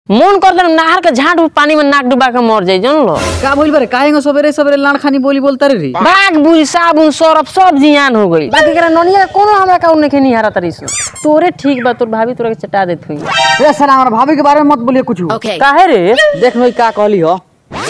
मन कर दे नहर के झाट पानी में नाक डुबा के मर जाई जान लो का भइल बारे काहे सवेरे सवेरे लाड़ खानी बोली बोलता रे बाग बुझ साबुन सरफ सब जियान हो गई बाकी करा ननिया कोनो हमरा का उन्हें नहीं हारा तरी तोरे ठीक बा तोर भाभी तोरा के चटा देत हुई ए सर हमारा भाभी के बारे में मत बोलिए कुछ Okay. काहे रे देख भाई का कहली हो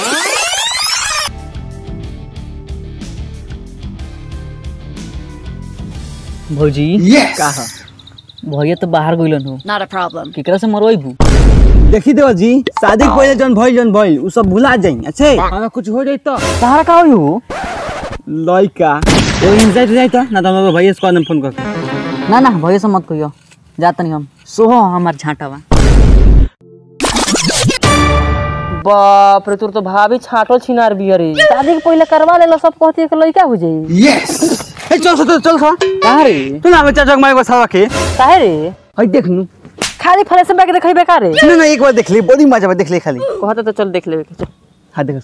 भौजी का ह भैया तो बाहर गइलन हो Not a problem. केकरा से मरवाइबू देखी देव जी शादी के पहले जन भइल जन भइल उ सब भुला जाई अच्छे हमें कुछ हो जाई तो तहरा का होई हो लइका वो इंजाइट जाई तो ना तो हम भैया से कॉल फोन करके ना ना भैया से मत कहियो जात नहीं हम सोहो हमार झांटावा बाप रे तोर तो भाभी छाटल छिनार बिया रे शादी के पहले करवा लेला सब कहती है कि लइका हो जाई ए चल चल चल सा कहाँ रे तू ना बच्चा जग मारे को सावा के काहे रे हई देख नू खाली फले से बैग देखई बेकार रे ना ना एक बार देख ले बड़ी मजा बा देख ले खाली कहता तो चल देख लेबे के चल हां देख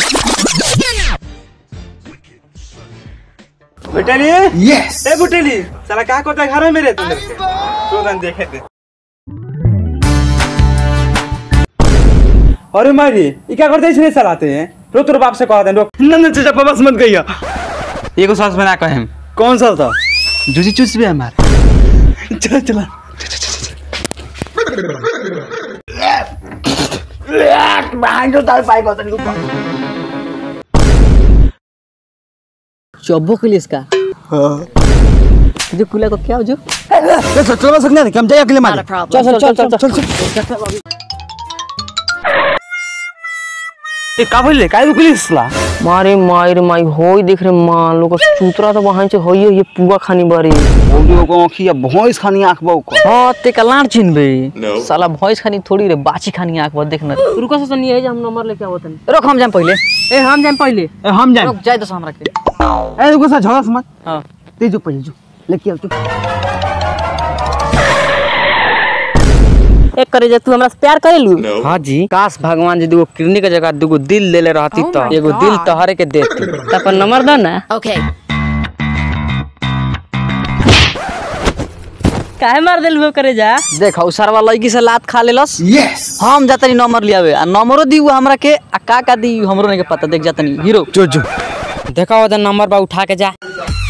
बेटली यस ए बेटली साला का करता घर में मेरे तू मेरे से तो दन देखे दे अरे मारी ई क्या करते इसने चलाते हैं रो तोर बाप से कह दे रोक ना ना चाचा पापा से मत कहिया एगो सास बना कहे हम कौन सा था जूसी चूस भी हमार चल चला चौबो के लिए इसका जो कुला को क्या हो जो चल चल चल सकना हम जाए अकेले Not मारे a problem. चल चल चल चल ए का बोले काय रुकली इसला मारे माई रे माई होई देख रे मान लोग चूतरा तो वहां से होई ये पुआ खानी बारी ओडियो को आंखिया भोंस खानी आंख बौ को हाँ ते कलार चिन्हबे साला भैंस खानी थोड़ी रे बाची खानी आंख बद देखना रुको से नहीं है जे हम नंबर लेके आवत हन रुक हम जाम पहले ए हम जाम पहले ए हम जाए रुक जाए तो हमरा के ए रुको सा झगड़ा मत हाँ ते जो पहले जो लेके आओ तू एक करे जे तू हमरा से प्यार करेलू हाँ जी काश भगवान जी दूगो किडनी के जगह दूगो दिल देले रहती तो एगो दिल तहरे के देती त अपन नंबर द ना Okay. काहे मार देलू करे जा देख सरवा लड़की से लात खा लेलस यस हम जातनी नंबर लियावे आ नंबरो दी हमरा के आ का का दी हमरो नहीं के पता देख जातनी हीरो जो जो देखा ओदा नंबर बा उठा के जा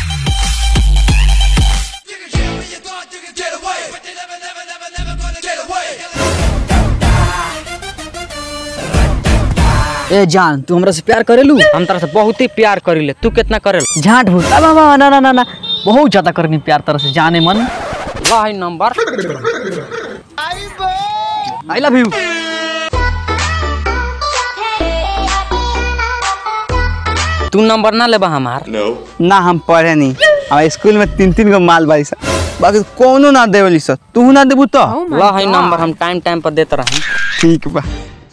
ए जान तू हमरा से प्यार करेलू हम तरह से बहुत ही प्यार करीले तू कितना करेल झांट भूत आ बा बा ना ना ना ना बहुत ज्यादा करनी प्यार तरह से जाने मन ला है नंबर आई लव यू तू नंबर ना लेबा हमार ना हम पढ़े नहीं हमारे स्कूल में तीन तीन गो माल बाई सा बाकी कोनो ना देवली सा तू ना देबू तो ला है नंबर हम टाइम टाइम पर देते रही ठीक बा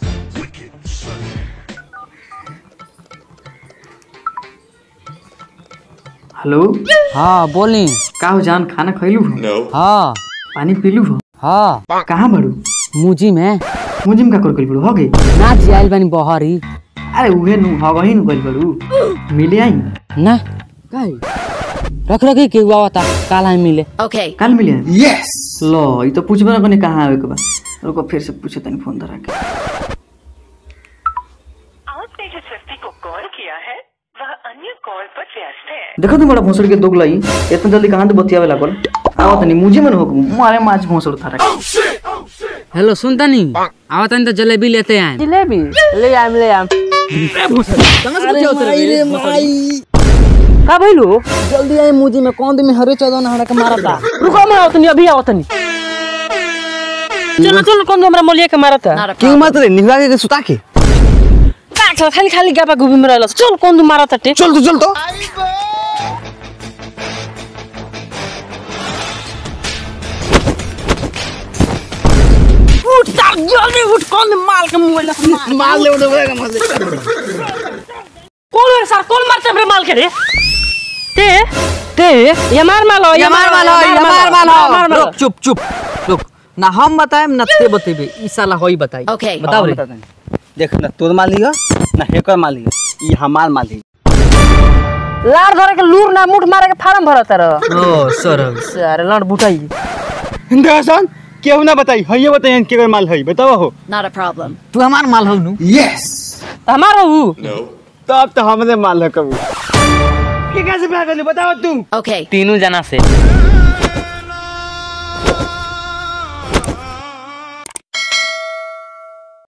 हेलो हाँ बोली का हो जान खाना खैलू हाँ पानी पीलू हाँ कहाँ बड़ू मुजी में मुजी में का कर बड़ू हो गई ना जियाल बनी बहरी अरे उहे नु हगही नु गइल बड़ू मिले आई ना काहे रख रखी के हुआ होता काल हम मिले Okay. कल मिले यस लो ये तो पूछबे ना कने कहाँ आवे के बा रुको फिर से पूछे तनी फोन धरा के आपने जिस व्यक्ति को कॉल किया है वह अन्य कॉल पर व्यस्त है देखो तुम बड़ा भोसड़ के दोग लाई इतना जल्दी कहाँ तो बतियावे लागल आओ तनी मुझे में न हो मारे माछ भोसड़ थारा हेलो सुनता नहीं आवत तो जलेबी लेते आए जलेबी ले आम ले आम का भइलू जल्दी आए मुझे में कौन दिन में हरे चौदह नहरा के मारा था रुको मैं आवत नहीं अभी आवत नहीं चलो चलो कौन हमरा मोलिया के मारत है Not a क्यों problem. मत रे निहरा के सुता के काट खाली खाली गापा गुबी में रहल चल कौन तू मारत है चल तो चल तो उठ तार जल्दी उठ कौन माल के मोबाइल मार ले उड़ेगा मार ले कौन है सर कौन मारते हमरे माल के रे ते ते ये मार माल हो ये मार वाला ये मार वाला मार माल रुक चुप चुप रुक ना हम बताएम ना ते बतेबे ई साला होई बताई Okay. बताओ रे देख ना तोर माल लिया ना हेकर माल लिया ई हमार माल लिया लार धरे के लूर ना मुठ मारे के फार्म भरत रह ओ सर सारे लड़ बुटाई देखसन केहू ना बताई हइये बताई केकर माल हई बताओ हो Not a problem. तू हमार माल हो नु तो हमारा हूँ तब तो हमरे माल है कबू के कैसे प्यार करली बताओ तू Okay. तीनों जना से